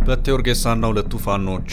በቴ ኡርጌሳና ሁለቱ ፋኖች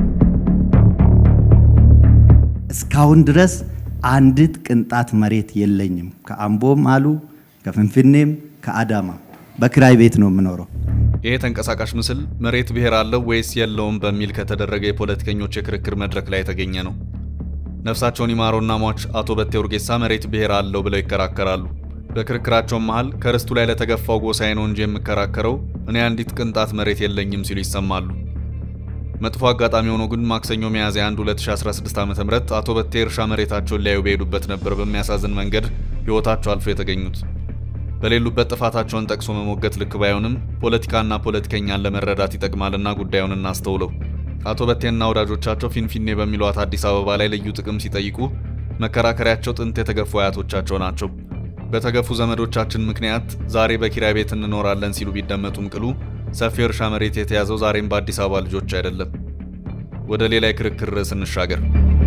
እስካሁን ድረስ አንዲት ቅንጣት መሬት የለኝም። ከአምቦም አሉ ከፍንፍኔም ከአዳማ በክራይ ቤት ነው የምኖረው። ይህ ተንቀሳቃሽ ምስል መሬት ብሔር አለው ወይስ የለውም በሚል ከተደረገ የፖለቲከኞች የክርክር መድረክ ላይ የተገኘ ነው። ነፍሳቸውን ይማረውና ሟች አቶ በቴ ኡርጌሳ መሬት ብሔር አለው ብለው ይከራከራሉ። በክርክራቸውም መሃል ከርስቱ ላይ ለተገፋው ጎሳዬ ነው እንጂ የምከራከረው እኔ አንዲት ቅንጣት መሬት የለኝም ሲሉ ይሰማሉ። መጥፎ አጋጣሚ ሆኖ ግን ማክሰኞ ሚያዝያ 1 2016 ዓ.ም አቶ በቴ እርሻ መሬታቸውን ሊያዩ በሄዱበት ነበር በሚያሳዝን መንገድ ሕይወታቸው አልፎ የተገኙት። በሌሉበት ጥፋታቸውን ጠቅሶ መሞገት ልክ ባይሆንም ፖለቲካና ፖለቲከኛን ለመረዳት ይጠቅማልና ጉዳዩን እናስተውለው። አቶ በቴና ወዳጆቻቸው ፊንፊኔ በሚሏት አዲስ አበባ ላይ ልዩ ጥቅም ሲጠይቁ መከራከሪያቸው ጥንት የተገፉ አያቶቻቸው ናቸው። በተገፉ ዘመዶቻችን ምክንያት ዛሬ በኪራይ ቤት እንኖራለን ሲሉ ቢደመጡም ቅሉ ሰፊ እርሻ መሬት የተያዘው ዛሬም በአዲስ አበባ ልጆች አይደለም። ወደ ሌላ የክርክር ርዕስ እንሻገር።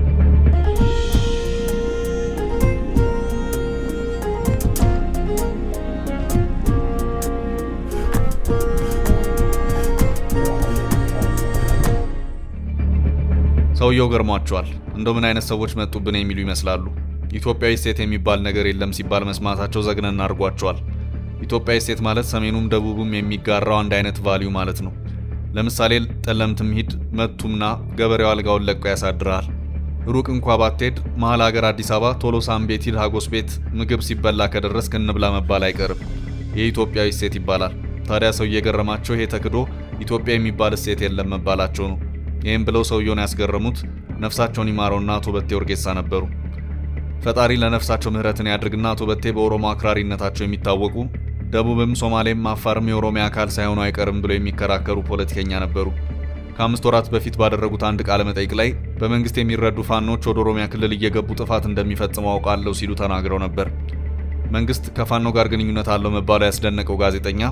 ሰውየው ገርሟቸዋል። እንደው ምን አይነት ሰዎች መጡብን የሚሉ ይመስላሉ። ኢትዮጵያዊ ሴት የሚባል ነገር የለም ሲባል መስማታቸው ዘግነን አድርጓቸዋል። ኢትዮጵያዊ ሴት ማለት ሰሜኑም ደቡቡም የሚጋራው አንድ አይነት ቫሊዩ ማለት ነው። ለምሳሌ ጠለምትም ሂድ መቱምና ገበሬው አልጋውን ለቆ ያሳድርሃል። ሩቅ እንኳ ባትሄድ መሀል ሀገር አዲስ አበባ ቶሎሳም ቤት ሂድ ሀጎስ ቤት ምግብ ሲበላ ከደረስክ እንብላ መባል አይቀርም። ይህ ኢትዮጵያዊ ሴት ይባላል። ታዲያ ሰው እየገረማቸው ይሄ ተክዶ ኢትዮጵያ የሚባል እሴት የለም መባላቸው ነው። ይህም ብለው ሰውየውን ያስገረሙት ነፍሳቸውን ይማረውና አቶ በቴ ኡርጌሳ ነበሩ። ፈጣሪ ለነፍሳቸው ምሕረትን ያድርግና አቶ በቴ በኦሮሞ አክራሪነታቸው የሚታወቁ ደቡብም ሶማሌም አፋርም የኦሮሚያ አካል ሳይሆኑ አይቀርም ብለው የሚከራከሩ ፖለቲከኛ ነበሩ። ከአምስት ወራት በፊት ባደረጉት አንድ ቃለ መጠይቅ ላይ በመንግስት የሚረዱ ፋኖች ወደ ኦሮሚያ ክልል እየገቡ ጥፋት እንደሚፈጽሙ አውቃለሁ ሲሉ ተናግረው ነበር። መንግስት ከፋኖ ጋር ግንኙነት አለው መባሉ ያስደነቀው ጋዜጠኛ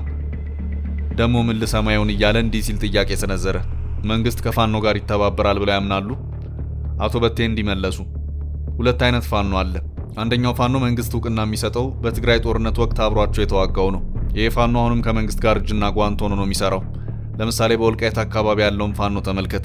ደሞ ምን ልሰማ ይሆን እያለ እንዲህ ሲል ጥያቄ ሰነዘረ። መንግስት ከፋኖ ጋር ይተባበራል ብለው ያምናሉ? አቶ በቴ እንዲመለሱ ሁለት አይነት ፋኖ አለ። አንደኛው ፋኖ መንግስት እውቅና የሚሰጠው በትግራይ ጦርነት ወቅት አብሯቸው የተዋጋው ነው። ይህ ፋኖ አሁንም ከመንግስት ጋር እጅና ጓንት ሆኖ ነው የሚሰራው። ለምሳሌ በወልቃይት አካባቢ ያለውን ፋኖ ተመልከት።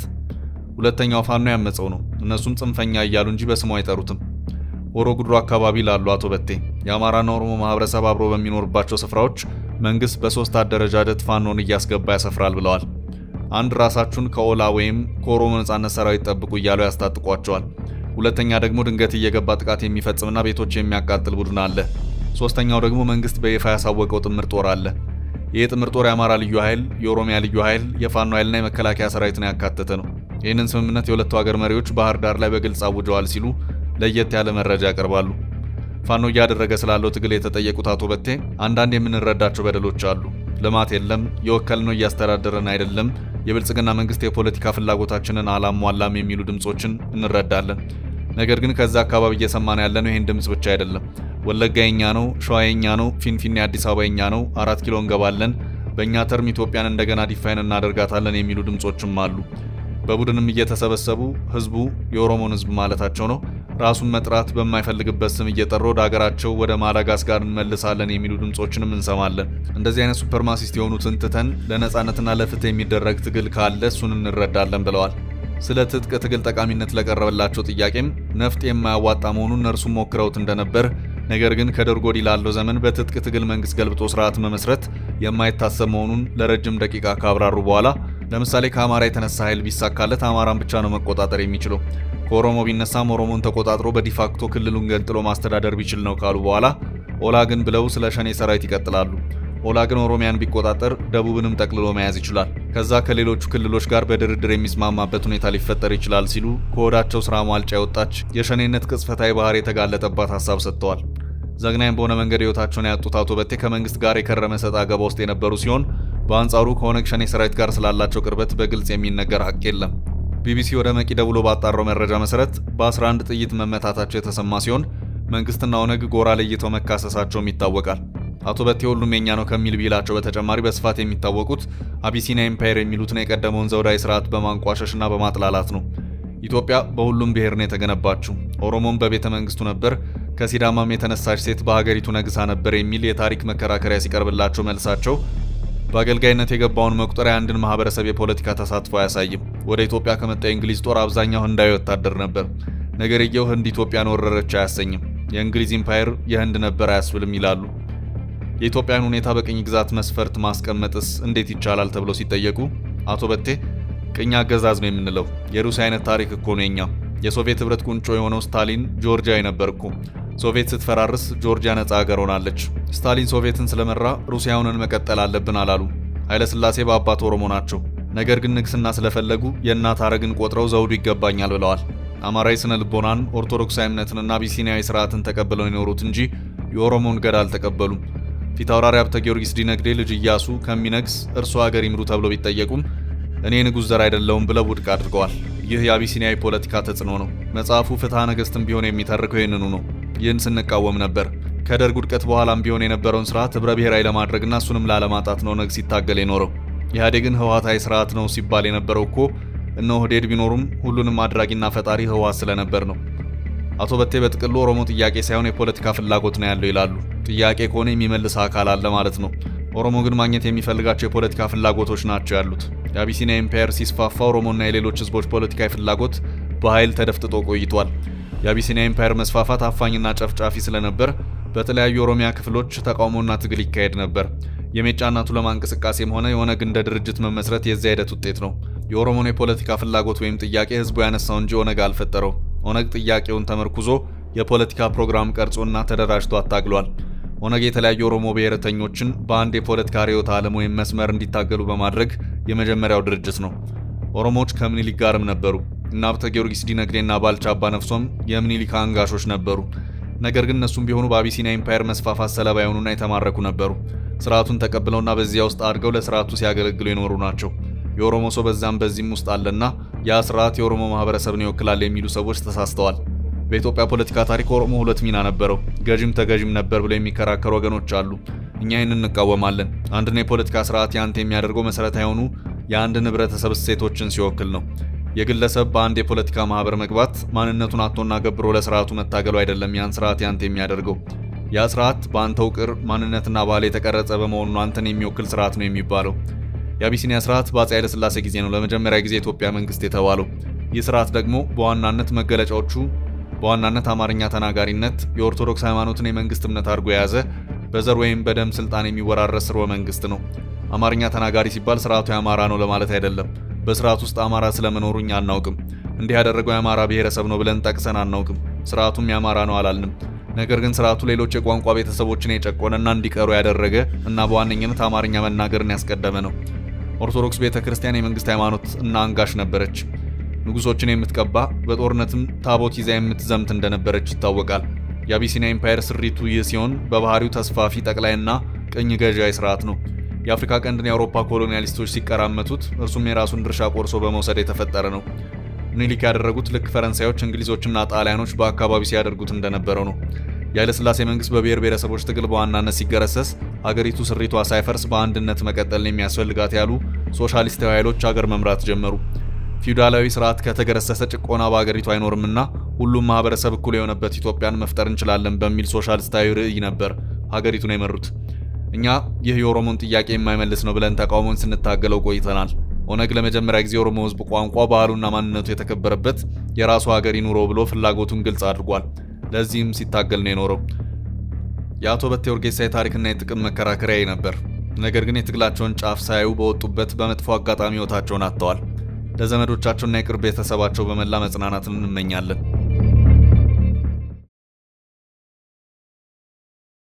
ሁለተኛው ፋኖ ያመፀው ነው። እነሱም ጽንፈኛ እያሉ እንጂ በስሙ አይጠሩትም። ሆሮ ጉድሩ አካባቢ ላሉ አቶ በቴ የአማራና ኦሮሞ ማህበረሰብ አብሮ በሚኖርባቸው ስፍራዎች መንግስት በሶስት አደረጃጀት ፋኖን እያስገባ ያሰፍራል ብለዋል። አንድ ራሳችሁን ከኦላ ወይም ከኦሮሞ ነጻነት ሰራዊት ጠብቁ እያሉ ያስታጥቋቸዋል። ሁለተኛ ደግሞ ድንገት እየገባ ጥቃት የሚፈጽምና ቤቶች የሚያቃጥል ቡድን አለ። ሶስተኛው ደግሞ መንግስት በይፋ ያሳወቀው ጥምር ጦር አለ። ይህ ጥምር ጦር የአማራ ልዩ ኃይል፣ የኦሮሚያ ልዩ ኃይል፣ የፋኖ ኃይልና የመከላከያ ሰራዊትን ያካተተ ነው። ይህንን ስምምነት የሁለቱ ሀገር መሪዎች ባህር ዳር ላይ በግልጽ አውጀዋል ሲሉ ለየት ያለ መረጃ ያቀርባሉ። ፋኖ እያደረገ ስላለው ትግል የተጠየቁት አቶ በቴ አንዳንድ የምንረዳቸው በደሎች አሉ። ልማት የለም፣ የወከልነው እያስተዳደረን አይደለም፣ የብልጽግና መንግስት የፖለቲካ ፍላጎታችንን አላሟላም የሚሉ ድምጾችን እንረዳለን። ነገር ግን ከዛ አካባቢ እየሰማን ያለነው ይህን ድምፅ ብቻ አይደለም። ወለጋ የኛ ነው፣ ሸዋ የኛ ነው፣ ፊንፊኔ አዲስ አበባ የኛ ነው፣ አራት ኪሎ እንገባለን፣ በእኛ ተርም ኢትዮጵያን እንደገና ዲፋይን እናደርጋታለን የሚሉ ድምጾችም አሉ። በቡድንም እየተሰበሰቡ ህዝቡ የኦሮሞን ህዝብ ማለታቸው ነው ራሱን መጥራት በማይፈልግበት ስም እየጠሩ ወደ ሀገራቸው ወደ ማዳጋስካር እንመልሳለን የሚሉ ድምጾችንም እንሰማለን። እንደዚህ አይነት ሱፐርማሲስት የሆኑትን ትተን ለነጻነትና ለፍትህ የሚደረግ ትግል ካለ እሱን እንረዳለን ብለዋል። ስለ ትጥቅ ትግል ጠቃሚነት ለቀረበላቸው ጥያቄም ነፍጥ የማያዋጣ መሆኑን እነርሱም ሞክረውት እንደነበር፣ ነገር ግን ከደርግ ወዲህ ላለው ዘመን በትጥቅ ትግል መንግስት ገልብጦ ስርዓት መመስረት የማይታሰብ መሆኑን ለረጅም ደቂቃ ካብራሩ በኋላ ለምሳሌ ከአማራ የተነሳ ኃይል ቢሳካለት አማራን ብቻ ነው መቆጣጠር የሚችለው ከኦሮሞ ቢነሳም ኦሮሞን ተቆጣጥሮ በዲፋክቶ ክልሉን ገንጥሎ ማስተዳደር ቢችል ነው ካሉ በኋላ ኦላ ግን ብለው ስለ ሸኔ ሰራዊት ይቀጥላሉ። ኦላ ግን ኦሮሚያን ቢቆጣጠር ደቡብንም ጠቅልሎ መያዝ ይችላል፣ ከዛ ከሌሎቹ ክልሎች ጋር በድርድር የሚስማማበት ሁኔታ ሊፈጠር ይችላል ሲሉ ከወዳቸው ስራ ማልጫ የወጣች የሸኔነት ቅጽፈታዊ ባህሪ የተጋለጠባት ሀሳብ ሰጥተዋል። ዘግናኝ በሆነ መንገድ ህይወታቸውን ያጡት አቶ በቴ ከመንግስት ጋር የከረመ ሰጥ አገባ ውስጥ የነበሩ ሲሆን በአንጻሩ ከኦነግ ሸኔ ሰራዊት ጋር ስላላቸው ቅርበት በግልጽ የሚነገር ሀቅ የለም። ቢቢሲ ወደ መቂ ደውሎ ባጣራው መረጃ መሰረት በ11 ጥይት መመታታቸው የተሰማ ሲሆን መንግስትና ኦነግ ጎራ ለይተው መካሰሳቸውም ይታወቃል። አቶ በቴ ሁሉም የኛ ነው ከሚል ቢላቸው በተጨማሪ በስፋት የሚታወቁት አቢሲኒያ ኤምፓየር የሚሉትን የቀደመውን ዘውዳዊ ስርዓት በማንቋሸሽና በማጥላላት ነው። ኢትዮጵያ በሁሉም ብሔር ነው የተገነባችው። ኦሮሞም በቤተ መንግስቱ ነበር፣ ከሲዳማም የተነሳች ሴት በሀገሪቱ ነግሳ ነበር የሚል የታሪክ መከራከሪያ ሲቀርብላቸው መልሳቸው በአገልጋይነት የገባውን መቁጠር የአንድን ማህበረሰብ የፖለቲካ ተሳትፎ አያሳይም። ወደ ኢትዮጵያ ከመጣ የእንግሊዝ ጦር አብዛኛው ህንዳዊ ወታደር ነበር። ነገርየው ህንድ ኢትዮጵያን ወረረች አያሰኝም። የእንግሊዝ ኢምፓየር የህንድ ነበር አያስብልም ይላሉ። የኢትዮጵያን ሁኔታ በቅኝ ግዛት መስፈርት ማስቀመጥስ እንዴት ይቻላል ተብሎ ሲጠየቁ አቶ በቴ ቅኝ አገዛዝ ነው የምንለው የሩሲያ አይነት ታሪክ እኮ ነው የኛ። የሶቪየት ህብረት ቁንጮ የሆነው ስታሊን ጆርጂያዊ ነበር እኮ። ሶቪየት ስትፈራርስ ጆርጂያ ነጻ ሀገር ሆናለች። ስታሊን ሶቪየትን ስለመራ ሩሲያውንን መቀጠል አለብን አላሉ። ኃይለሥላሴ በአባት ኦሮሞ ናቸው። ነገር ግን ንግስና ስለፈለጉ የእናት አረግን ቆጥረው ዘውዱ ይገባኛል ብለዋል። አማራዊ ስነ ልቦናን፣ ኦርቶዶክሳዊ እምነትንና አቢሲኒያዊ ስርዓትን ተቀብለው የኖሩት እንጂ የኦሮሞን ገዳ አልተቀበሉም። ፊታውራሪ ሀብተ ጊዮርጊስ ዲነግዴ ልጅ እያሱ ከሚነግስ እርሱ ሀገር ይምሩ ተብሎ ቢጠየቁም እኔ ንጉሥ ዘር አይደለውም ብለው ውድቅ አድርገዋል። ይህ የአቢሲኒያዊ ፖለቲካ ተጽዕኖ ነው። መጽሐፉ ፍትሐ ነገሥትም ቢሆን የሚተርከው ይህንኑ ነው። ይህን ስንቃወም ነበር። ከደርግ ውድቀት በኋላም ቢሆን የነበረውን ስርዓት ህብረ ብሔራዊ ለማድረግና እሱንም ላለማጣት ነው ነግ ሲታገል የኖረው። ኢህአዴግን ህወሓታዊ ስርዓት ነው ሲባል የነበረው እኮ እነ ኦህዴድ ቢኖሩም ሁሉንም አድራጊና ፈጣሪ ህወሓት ስለነበር ነው። አቶ በቴ በጥቅሉ ኦሮሞ ጥያቄ ሳይሆን የፖለቲካ ፍላጎት ነው ያለው ይላሉ። ጥያቄ ከሆነ የሚመልስ አካል አለ ማለት ነው። ኦሮሞ ግን ማግኘት የሚፈልጋቸው የፖለቲካ ፍላጎቶች ናቸው ያሉት። የአቢሲኒያ ኢምፓየር ሲስፋፋ ኦሮሞና የሌሎች ህዝቦች ፖለቲካዊ ፍላጎት በኃይል ተደፍጥጦ ቆይቷል። የአቢሲኒያ ኢምፓየር መስፋፋት አፋኝና ጨፍጫፊ ስለነበር በተለያዩ የኦሮሚያ ክፍሎች ተቃውሞና ትግል ይካሄድ ነበር። የሜጫና ቱለማ እንቅስቃሴም ሆነ የኦነግ እንደ ድርጅት መመስረት የዚያ ሂደት ውጤት ነው። የኦሮሞን የፖለቲካ ፍላጎት ወይም ጥያቄ ህዝቡ ያነሳው እንጂ ኦነግ አልፈጠረው። ኦነግ ጥያቄውን ተመርኩዞ የፖለቲካ ፕሮግራም ቀርጾና ተደራጅቶ አታግሏል። ኦነግ የተለያዩ ኦሮሞ ብሔረተኞችን በአንድ የፖለቲካ ርዕዮተ ዓለም ወይም መስመር እንዲታገሉ በማድረግ የመጀመሪያው ድርጅት ነው። ኦሮሞዎች ከምኒልክ ጋርም ነበሩ እና ሀብተ ጊዮርጊስ ዲነግዴና ባልቻ አባ ነፍሶም የምኒልክ አንጋሾች ነበሩ። ነገር ግን እነሱም ቢሆኑ በአቢሲኒያ ኢምፓየር መስፋፋት ሰለባ የሆኑና የተማረኩ ነበሩ። ስርዓቱን ተቀብለውና በዚያ ውስጥ አድገው ለስርዓቱ ሲያገለግሉ የኖሩ ናቸው። የኦሮሞ ሰው በዛም በዚህም ውስጥ አለና ያ ስርዓት የኦሮሞ ማህበረሰብን ይወክላል የሚሉ ሰዎች ተሳስተዋል። በኢትዮጵያ ፖለቲካ ታሪክ ኦሮሞ ሁለት ሚና ነበረው፣ ገዥም ተገዥም ነበር ብለው የሚከራከሩ ወገኖች አሉ። እኛ ይህን እንቃወማለን። አንድን የፖለቲካ ስርዓት ያንተ የሚያደርገው መሰረታዊ የሆኑ የአንድን ህብረተሰብ እሴቶችን ሲወክል ነው። የግለሰብ በአንድ የፖለቲካ ማህበር መግባት ማንነቱን አጥቶና ገብሮ ለስርዓቱ መታገሉ አይደለም ያን ስርዓት ያንተ የሚያደርገው። ያ ስርዓት በአንተ ውቅር ማንነትና ባህል የተቀረጸ በመሆኑ አንተን የሚወክል ስርዓት ነው የሚባለው። የአቢሲኒያ ስርዓት በአፄ ኃይለሥላሴ ጊዜ ነው ለመጀመሪያ ጊዜ የኢትዮጵያ መንግስት የተባለው። ይህ ስርዓት ደግሞ በዋናነት መገለጫዎቹ በዋናነት አማርኛ ተናጋሪነት፣ የኦርቶዶክስ ሃይማኖትን የመንግስት እምነት አድርጎ የያዘ በዘር ወይም በደም ስልጣን የሚወራረስ ስርወ መንግስት ነው። አማርኛ ተናጋሪ ሲባል ስርዓቱ የአማራ ነው ለማለት አይደለም። በስርዓት ውስጥ አማራ ስለመኖሩ እኛ አናውቅም። እንዲህ ያደረገው የአማራ ብሔረሰብ ነው ብለን ጠቅሰን አናውቅም። ስርዓቱም የአማራ ነው አላልንም። ነገር ግን ስርዓቱ ሌሎች የቋንቋ ቤተሰቦችን የጨቆነና እንዲቀሩ ያደረገ እና በዋነኝነት አማርኛ መናገርን ያስቀደመ ነው። ኦርቶዶክስ ቤተ ክርስቲያን የመንግስት ሃይማኖት እና አንጋሽ ነበረች። ንጉሶችን የምትቀባ በጦርነትም ታቦት ይዛ የምትዘምት እንደነበረች ይታወቃል። የአቢሲኒያ ኢምፓየር ስሪቱ ይህ ሲሆን በባህሪው ተስፋፊ ጠቅላይና ቅኝ ገዢያዊ ስርዓት ነው። የአፍሪካ ቀንድን የአውሮፓ ኮሎኒያሊስቶች ሲቀራመቱት እርሱም የራሱን ድርሻ ቆርሶ በመውሰድ የተፈጠረ ነው። ምኒልክ ያደረጉት ልክ ፈረንሳዮች፣ እንግሊዞችና ጣሊያኖች በአካባቢው ሲያደርጉት እንደነበረው ነው። የኃይለሥላሴ መንግስት በብሔር ብሔረሰቦች ትግል በዋናነት ሲገረሰስ አገሪቱ ስሪቷ ሳይፈርስ በአንድነት መቀጠል የሚያስፈልጋት ያሉ ሶሻሊስታዊ ኃይሎች አገር መምራት ጀመሩ። ፊውዳላዊ ስርዓት ከተገረሰሰ ጭቆና በአገሪቱ አይኖርምና ሁሉም ማህበረሰብ እኩል የሆነበት ኢትዮጵያን መፍጠር እንችላለን በሚል ሶሻሊስታዊ ርዕይ ነበር ሀገሪቱን የመሩት። እኛ ይህ የኦሮሞን ጥያቄ የማይመልስ ነው ብለን ተቃውሞን ስንታገለው ቆይተናል። ኦነግ ለመጀመሪያ ጊዜ የኦሮሞ ህዝብ ቋንቋ፣ ባህሉና ማንነቱ የተከበረበት የራሱ ሀገር ይኑሮ ብሎ ፍላጎቱን ግልጽ አድርጓል። ለዚህም ሲታገል ነው የኖረው። የአቶ በቴ ኡርጌሳ የታሪክና የጥቅም መከራከሪያ ነበር። ነገር ግን የትግላቸውን ጫፍ ሳያዩ በወጡበት በመጥፎ አጋጣሚ ህይወታቸውን አጥተዋል። ለዘመዶቻቸውና የቅርብ ቤተሰባቸው በመላ መጽናናትን እንመኛለን።